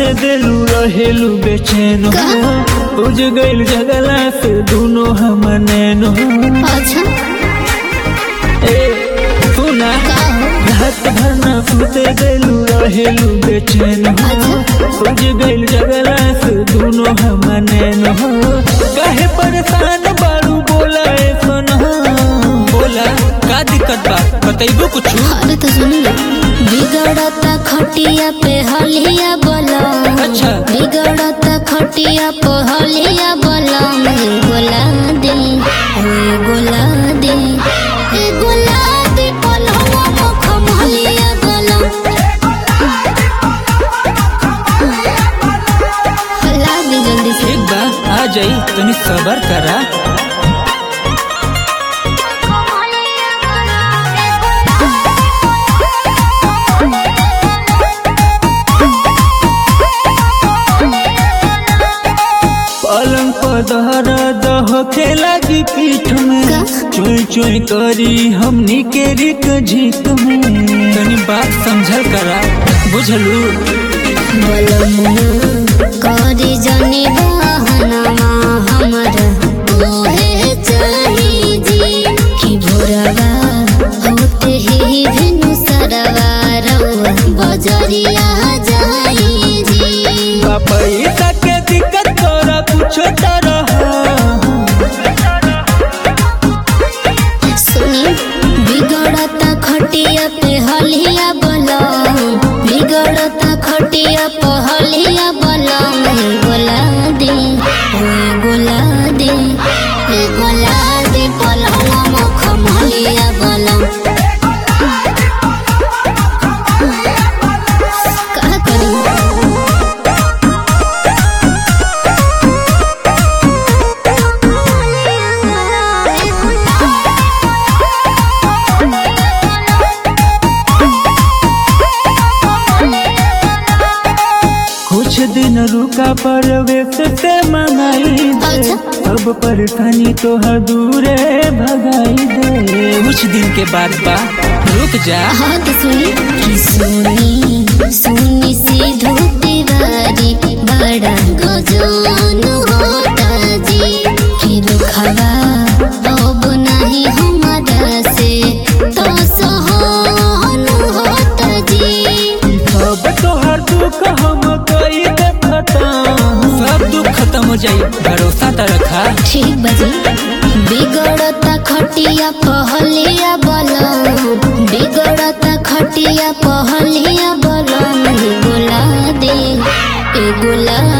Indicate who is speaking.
Speaker 1: सुते दिलू रहेलू बेचैन
Speaker 2: का?
Speaker 1: उज गइल जगला से दोनों हम नैनो
Speaker 2: अच्छा
Speaker 1: ए सुना
Speaker 2: का हो
Speaker 1: रात भर ना सुते दिलू रहेलू बेचैन
Speaker 2: अच्छा
Speaker 1: उज गइल जगला से दोनों हम नैनो काहे परेशान बारू बोला ए सोना बोला का दिक्कत बा बतैबो कुछ
Speaker 2: अरे तो सुनी बिगड़ता खटिया पे हलिया बोला
Speaker 1: अच्छा।
Speaker 2: बिगड़ता खटिया पे हलिया बोला ए गोला दे ए गोला दे ए गोला दे पलवा मुख हलिया बोला हला दे जल्दी से
Speaker 1: ठीक बा आ जाई तनी सबर करा पलंग पर दहरा दह के लगी पीठ में
Speaker 2: का?
Speaker 1: चोई चोई करी हमनी के रिक झीक में तनी बात समझल करा बुझलू
Speaker 2: करी जनी बहनमा हमर ओहे चाही जी कि भोरवा होते ही भिनु सरवा रउआ बजरिया जाई जी
Speaker 1: पैसा के दिक्कत तोरा कुछो तरह
Speaker 2: सुनी बिगड़ता खटिया पे हलिया बोला बिगड़ता खटिया पे हलिया बोला ए गोला दे ए गोला दे ए गोला दे पलवा मुख हलिया बोला का करी
Speaker 1: कुछ दिन रुका परवेश से मंगाई दे
Speaker 2: अच्छा।
Speaker 1: सब परेशानी तो दूरे भगाई दे कुछ दिन के बाद बा रुक जा
Speaker 2: हाँ तो सुनी कि सुनी सुनी सी धोती वारी बड़ा गजन होता जी कि रुखवा अब नहीं हमारा से तो सहन होता जी
Speaker 1: सब तोहर दुख हम कई देखता सब दुख खत्म हो जाई भरोसा त रखा
Speaker 2: ठीक बजी बिगड़ता खटिया पहलिया बोला बिगड़ता खटिया पहलिया बोला ए गोला दे ए गोला